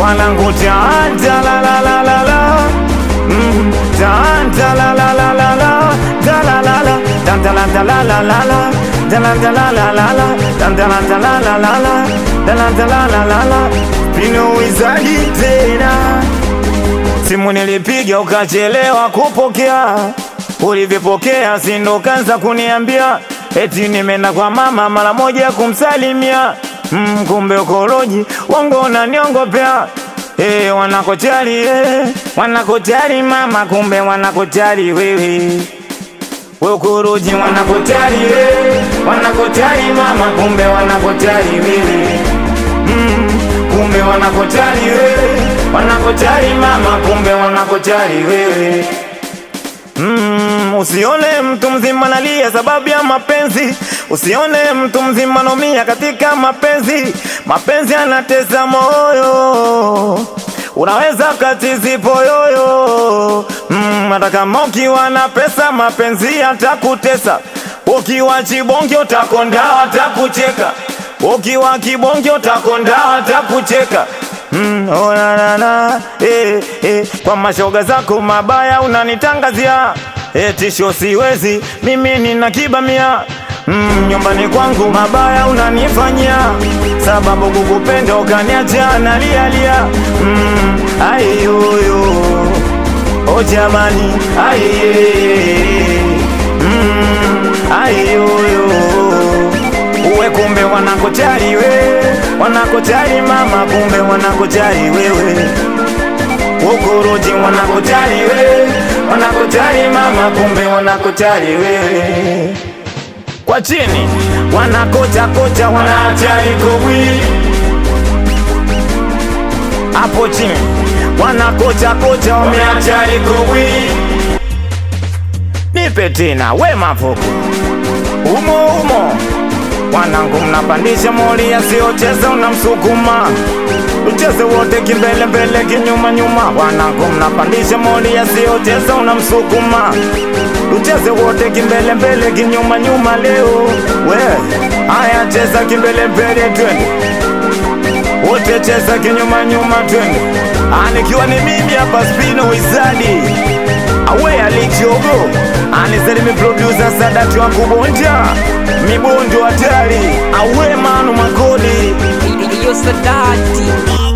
wanangu janja la la la la la Mm, janja la la la la la da la la la janja la da la la la la da la da la la la la janja la da la la la la da la da la la la la pino wizadi tena simu nilipiga ukachelewa kupokea, ulivyopokea sindo kanza kuniambia eti nimeenda kwa mama mara moja kumsalimia. Mm, kumbe ukoroji wangu unaniongopea. Hey, wanakojali hey, wanakojali mama, kumbe wanakojali wewe we ukoroji wanakojali hey, wanakojali mama, kumbe wanakojali wewe mm, kumbe wanakojali wewe, wanakojali mama, kumbe wanakojali wewe. Mm, usione mtu mzima nalia sababu ya mapenzi, usione mtu mzima nomia katika mapenzi. Mapenzi anatesa moyo, unaweza katizi poyoyo. Mm, hata kama ukiwa na pesa, mapenzi atakutesa. Ukiwa chibonge utakonda, atakucheka. Ukiwa kibonge utakonda, atakucheka. Mm, oh, na, na, na, eh, eh, kwa mashoga zako mabaya unanitangazia eh, tisho siwezi mimi nina kibamia mm, nyumbani kwangu mabaya unanifanyia sababu kukupenda ukaniacha nalialia mm, aiyoyo o jamani aiye mm, aiyoyo uwe kumbe wanakojali we wanakojali mama kumbe wanakojali wewe ukoroji wanakojali we wanakojali mama kumbe wanakojali wewe kwa chini wanakocha kocha wanajali kowi hapo chini wanakocha kocha wameajali kowi nipe tena we mafuku umo umo Wanangu mnapandisha moli yasiyocheza unamsukuma Ucheze wote kimbele mbele kinyuma nyuma Wanangu mnapandisha moli yasiyocheza unamsukuma Ucheze wote kimbele mbele kinyuma nyuma leo We haya cheza kimbele mbele twende wote cheza kinyuma nyuma twende anikiwa ni mimi hapa spino wizadi awe alichogo aniselimi producer sadati wa kubonja mibondo hatari awe manu makodi Iyo Sadati